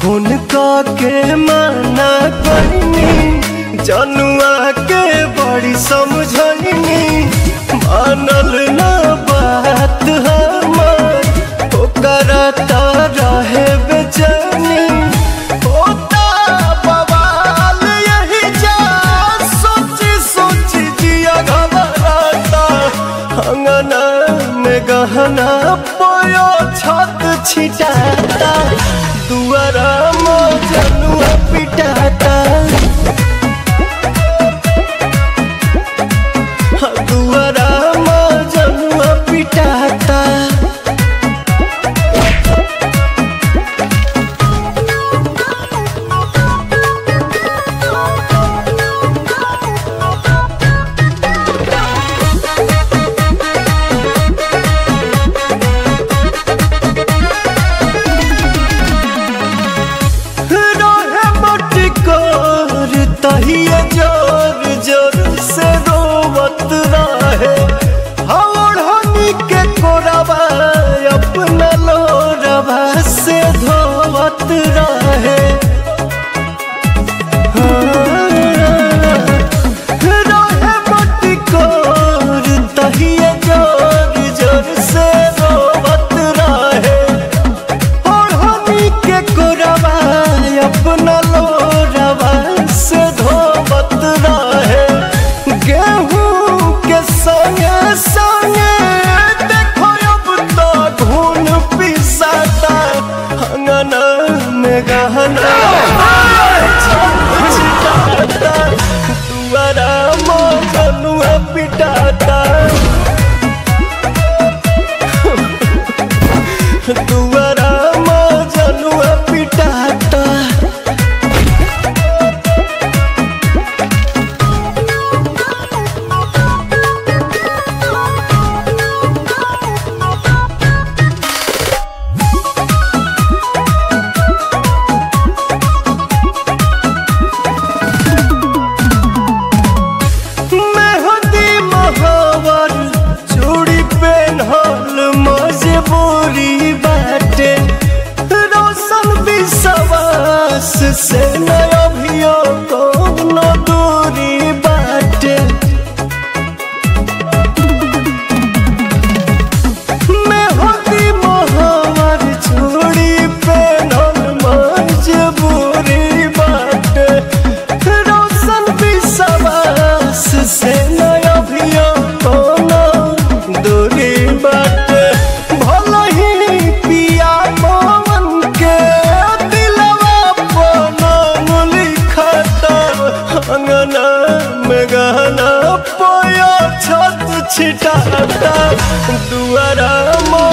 phone के माना करनी जनुआ के बड़ी समझनी मानल ना बात हमार ओकरा त रहे बेचैनी होता बवाल यही जा सोची सोची जिया घबराता अंगना में गहना पोयो छत छिटाता दुआरा मजनुआ पिटाता दुआरा मजनुआ पिटाता रहे मटकोर तहिए जोर जोर से रोवत रहे हवड़नी के कोरबा अपना लोरबा से धोवत रहे रहे मटकोर तहिए जोर जोर से रोवत रहे ओढ़नी के कोरबा अपना लोरबा से धोवत रहे गेहूं के संगे संगे देखो अब तो धुन पिसाता अंगना में गहना छिटाता दुआरा मजनुआ पिटाता दुआरा मजनुआ पिटाता मेहंदी महावर चूड़ी पेन्हल मजबूरी बाटे रोशन विश्वास से नया अभियो कोनो दूरी बाटे मेहंदी महावर चूड़ी पेन्हल मजबूरी बाटे रोशन विश्वास से नया अभियो कोनो दूरी बाटे भले ही पिया पवन के दिलवा पनो लिखता अंगना में गहना पोया छत छिटाता दुआरा मो